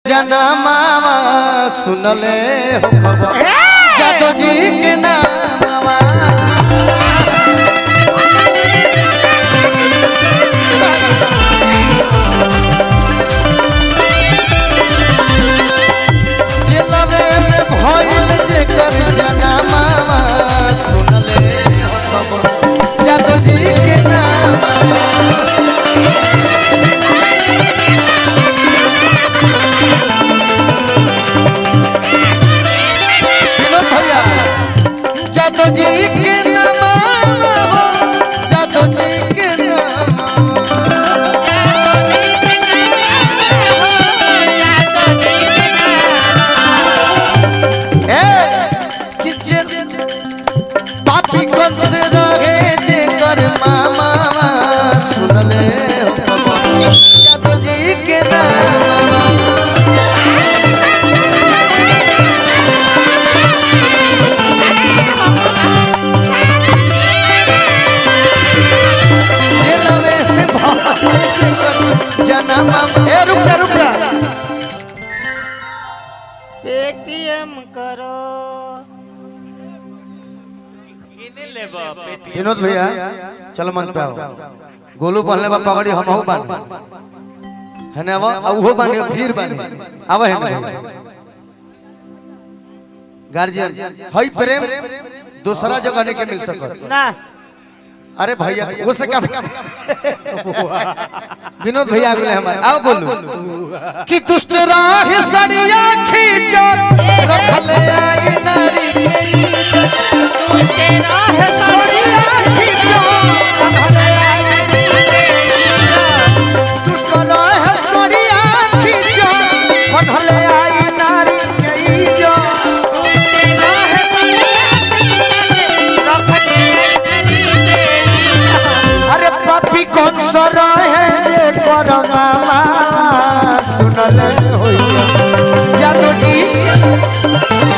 जनमावा सुनले हो खबर जादो जी के नामावा जिलबे में भइल जेकर जनमावा सुनले हो खबर जादो जी के नामावा विनोद भैया जादो जी के नामावा जादो जी के नामावा ए कि जे पापी कौन से रहे जे कर मामा सुनले हो बाबा जादो जी के नाम जे लवे भाई जे कर जनम ए रुक जा रुक जा पेटीएम करो किने लेबा पेटीएम विनोद भैया चल मन पे आओ गोलू पहनले बा पगड़ी हमहू बानी है ना वो उहो बानी फिर बानी आवे है ना गार्जियन हई प्रेम दूसरा जगह नहीं के मिल सकत ना अरे भैया वो से क्या विनोद भैया बोले हमारे आओ बोलू कि दुष्ट राह सड़िया खींचो रखले आई नारी सड़िया खींचो रखले आई दुष्ट राह सड़िया खींचो रखले आई नारी के जो अरे पापी कौन सा रहे जे करमामा सुनले होइया जादू जी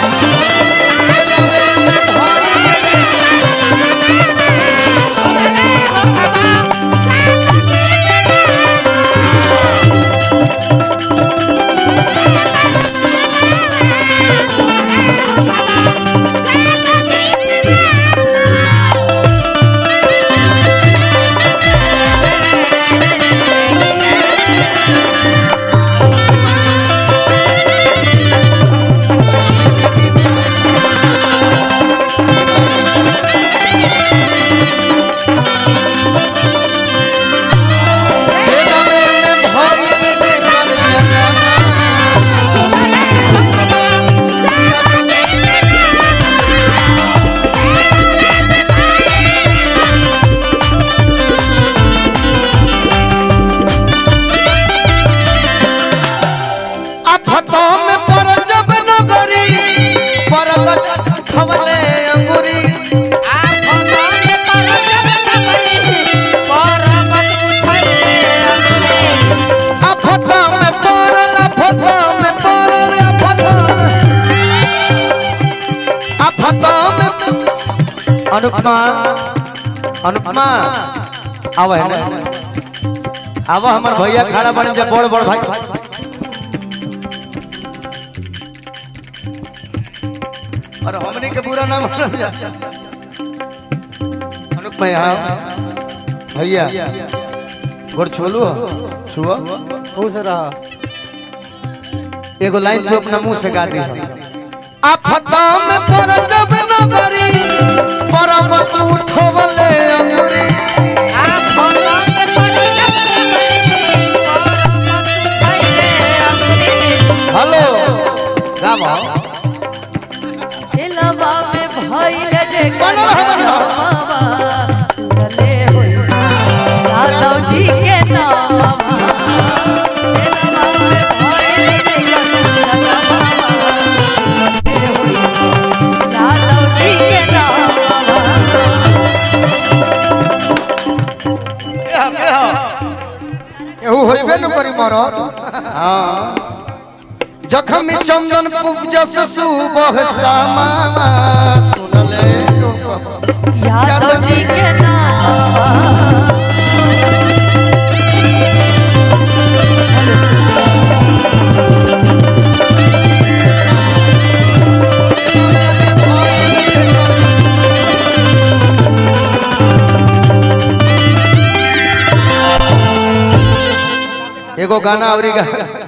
सेना में भइल जे करमामा आफतों में पड़ जब नगरी परगट खवले अंगुरी आफतों में पड़ल आफतों में पड़ल आफतों आफतों में अनुपमा अनुपमा आवा है ना आवा हमार भैया खड़ा बने जब बड़ बड़ भाई और हमने के बुरा नाम अनुप मैं यहाँ भैया गोर छोलू छुआ खुश रहा एगो लाइन तू अपना मुंह से गा दी आफता में पर जब नगरी परम तू उठवले अंगुरी हेलो गावा दिलवा में भइल जे बोलो, बोलो। कलमावा, सुनले होइया यादव जी के नामा दिलवा में भइल जे कलमावा, सुनले होइया यादव जी के नामा एहू होइबे न करी मरद हां जखमी चंदन पूजस सुबह सामा सुनले लोक यादव जी के नामा एगो गाना अवरी गा